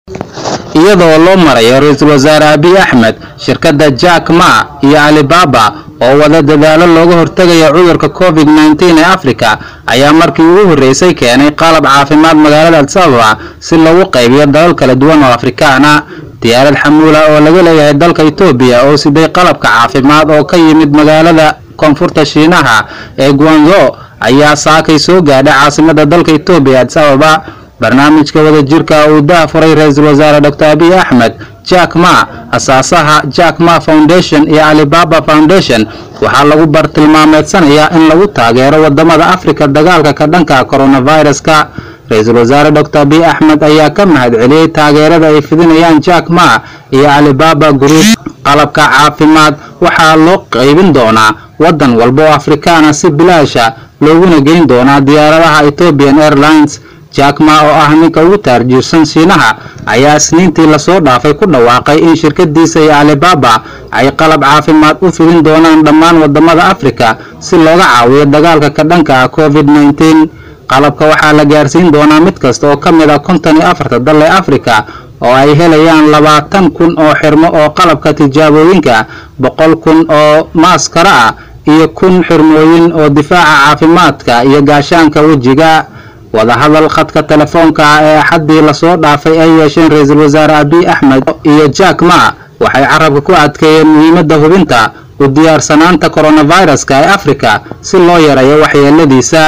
iyadoo loo marayo ra-iisul wasaare abiy axmed shirkadda jack ma iyo alibaba oo wada dadaalo looga hortegayo cudurka covid nteen ee africa ayaa markii ugu horreysay keenay qalab caafimaad magaalada adsababa si loogu qaybiyo dalal kala duwan oo afrikaana diyaarad xamuula oo laga leeyahay dalka etoobiya oo siday qalabka caafimaad oo ka yimid magaalada koonfurta shiinaha ee guanzo ayaa saakay soo gaadhay caasimada dalka etoobiya addis ababa barnaamijka wadajirka uu dahafuray ra-iisul wasaare dr abiy axmed jack ma asaasaha jack ma foundation iyo alibaba foundation waxaa lagu bartilmaameedsanayaa in lagu taageero wadamada africa dagaalka ka dhanka coronaviruska ra-iisul wasaare dr abiy axmed ayaa ka mahad celiyey taageerada ay fidinayaan jack ma iyo alibaba group qalabka caafimaad waxaa loo qaybin doonaa wadan walba oo afrikaana si bilaasha looguna geyn doonaa diyaaradaha ethiopian airlines jack ma oo ah ninka ugu taarjiirsan shiinaha ayaa isniintii lasoo dhaafay ku dhawaaqay in shirkadiisa iyo alibaba ay qalab caafimaad u fidin doonaan dhammaan wadamada africa si looga caawiyo dagaalka ka dhanka ah covid nteen qalabka waxaa la gaarsiin doonaa mid kasta oo ka mid ah konton iyo afarta dal ee africa oo ay helayaan labaatan kun oo xirmo oo qalabka tijaabooyinka boqol kun oo maaskara ah iyo kun xirmooyin oo difaaca caafimaadka iyo gaashaanka wejiga wadahadal khadka telefoonka ah ee axaddii lasoo dhaafay ay yeesheen ra-iisul wasaare abiy axmed iyo jack ma waxay carabka ku adkeeyeen muhiimadda hubinta u diyaarsanaanta coronaviruska ee africa si loo yareeyo waxyeeladiisa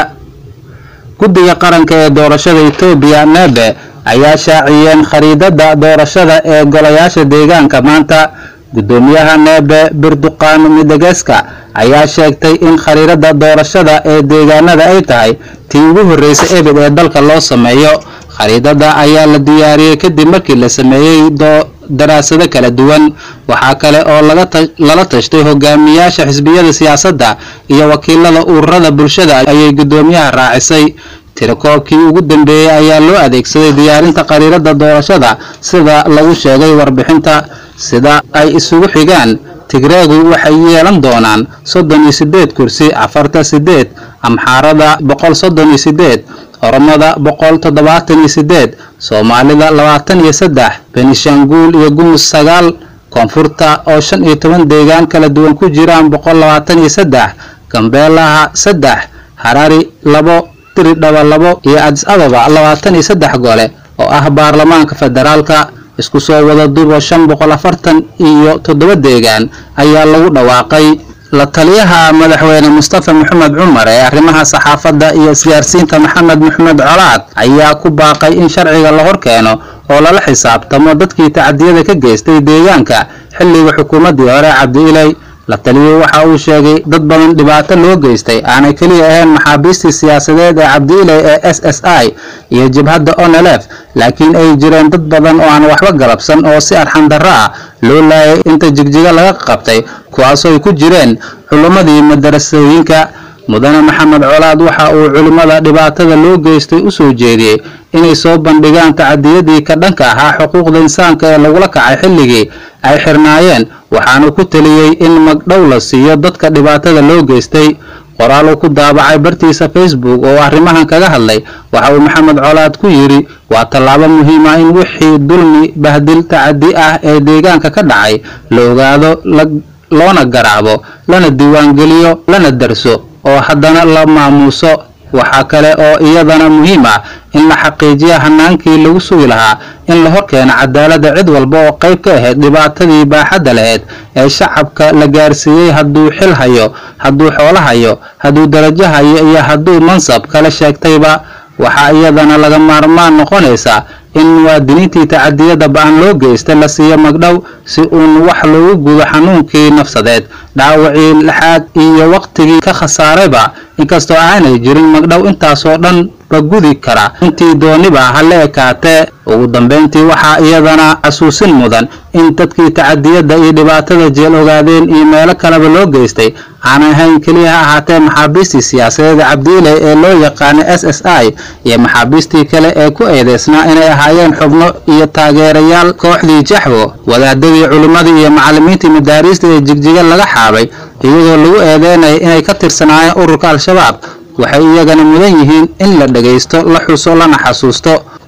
guddiga qaranka ee doorashada etoobiya nebe ayaa shaaciyeen khariidada doorashada ee golayaasha deegaanka maanta guddoomiyaha neebe birduqaan midegeska ayaa sheegtay in khariirada doorashada ee deegaanada ay tahay tii ugu horreysay ebed ee dalka loo sameeyo khariidada ayaa la diyaariyey kadib markii la sameeyey daraasado kala duwan waxaa kale oo lala tashtay hogaamiyaasha xisbiyada siyaasadda iyo wakiilada ururada bulshada ayay guddoomiyaha raacisay tirakoobkii ugu dambeeyey ayaa loo adeegsaday diyaarinta khariirada doorashada sida lagu sheegay warbixinta sida ay isugu xigaan tigreegu waxay yeelan doonaan soddon iyo sideed kursi afarta sideed amxaarada boqol soddon iyo sideed oromada boqol toddobaatan iyo sideed soomaalida labaatan iyo saddex benishanguul iyo gumus sagaal koonfurta oo shan iyo toban deegaan kala duwan ku jiraan boqol labaatan iyo saddex gambeelaha saddex harari labo diridhaba labo iyo adis ababa labaatan iyo saddex gole oo ah baarlamaanka federaalka isku soo wada dubo shan boqol afartan iyo toddoba deegaan ayaa lagu dhawaaqay la taliyaha madaxweyne mustafa maxamed cumar ee arrimaha saxaafadda iyo isgaarsiinta maxamed maxamed colaad ayaa ku baaqay in sharciga la hor keeno oo lala xisaabtamo dadkii tacdiyada ka geystay deegaanka xilliga xukuumaddii hore cabdi ilay la taliyey waxa uu sheegay dad badan dhibaato loo geystay aanay keliya ahayn maxaabiistii siyaasadeed ee cabdiiley ee s s i iyo jabhadda onelef laakiin ay jireen dad badan oo aan waxba galabsan oo si arxandarro ah loo laayay inta jigjiga laga qabtay kuwaasoo ay ku jireen culimmadii madarasooyinka mudane maxamed colaad waxa uu culimmada dhibaatada loo geystay u soo jeediyey inay soo bandhigaan tacadiyadii ka dhanka ahaa xuquuqda insaanka ee lagula kacay xilligii ay xirnaayeen waxaanu ku teliyey in magdhow la siiyo dadka dhibaatada loo geystay qoraal uu ku daabacay bartiisa facebook oo arrimahan kaga hadlay waxa uu maxamed colaad ku yidhi waa tallaabo muhiima in wixii dulmi bahdil tacadi ah ee deegaanka ka dhacay la ogaado loona garaabo lana diiwaangeliyo lana darso oo haddana la maamuuso waxaa kale oo iyadana muhiim ah in la xaqiijiya hanaankii lagu sugi lahaa in la horkeeno cadaaladda cid walba oo qayb ka ahayd dhibaatadii baaxadda lahayd ee shacabka la gaarsiiyey hadduu xil hayo hadduu xoolo hayo hadduu darajo hayo iyo hadduu mansab kala sheegtayba waxaa iyadana laga maarmaan noqonaysa in muwaadiniintii tacadiyada ba-an loo geysta la siiyo magdhow si uun wax loogu gudo xanuunkii nafsadeed dhaawacii lixaad iyo waqtigii ka khasaarayba inkastoo aanay jirin magdhow intaasoo dhan ba gudi kara intii dooniba hala ekaatee ugu dambayntii waxaa iyadana xasuusin mudan in dadkii tacadiyadda iyo dhibaatada jeel ogaadeen iyo meelo kaleba loo geystay aanay ahayn keliya ha ahaatee maxaabiistii siyaasadeed cabdiile ee loo yaqaanay s s i iyo maxaabiistii kale ee ku eedeysnaa inay ahaayeen xubno iyo taageerayaal kooxdii jaxwo wadaadadii culimmadii iyo macallimiintii madaariista ee jigjiga laga xaabay iyadoo lagu eedeynaya inay ka tirsanaayeen ururka al-shabaab waxay iyagana mudan yihiin in la dhagaysto la xuso lana xasuusto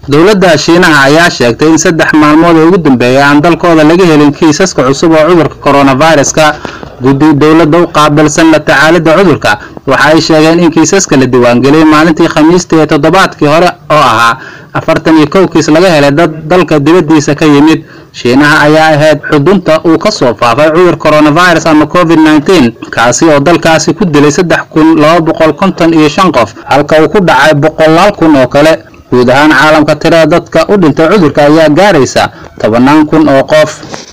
dowladda shiinaha ayaa sheegtay in saddex maalmood ee ugu dambeeya aan dalkooda laga helin kiisaska cusub oo cudurka coronaviruska guddi dowladda u qaabilsan la tacaalidda cudurka waxa ay sheegeen in kiisaska la diiwaangeliyey maalintii khamiistii ee toddobaadkii hore oo ahaa afartan iyo kow kiis laga helay dad dalka dibaddiisa ka yimid shiinaha ayaa ahayd xudunta uu ka soo faafay cudur coronavirus ama covid nneteen kaasi oo dalkaasi ku dilay saddex kun laba boqol konton iyo shan qof halka uu ku dhacay boqolaal kun oo kale guud ahaan caalamka tirada dadka u dhintay cudurka ayaa gaaraysa tobannaan kun oo qof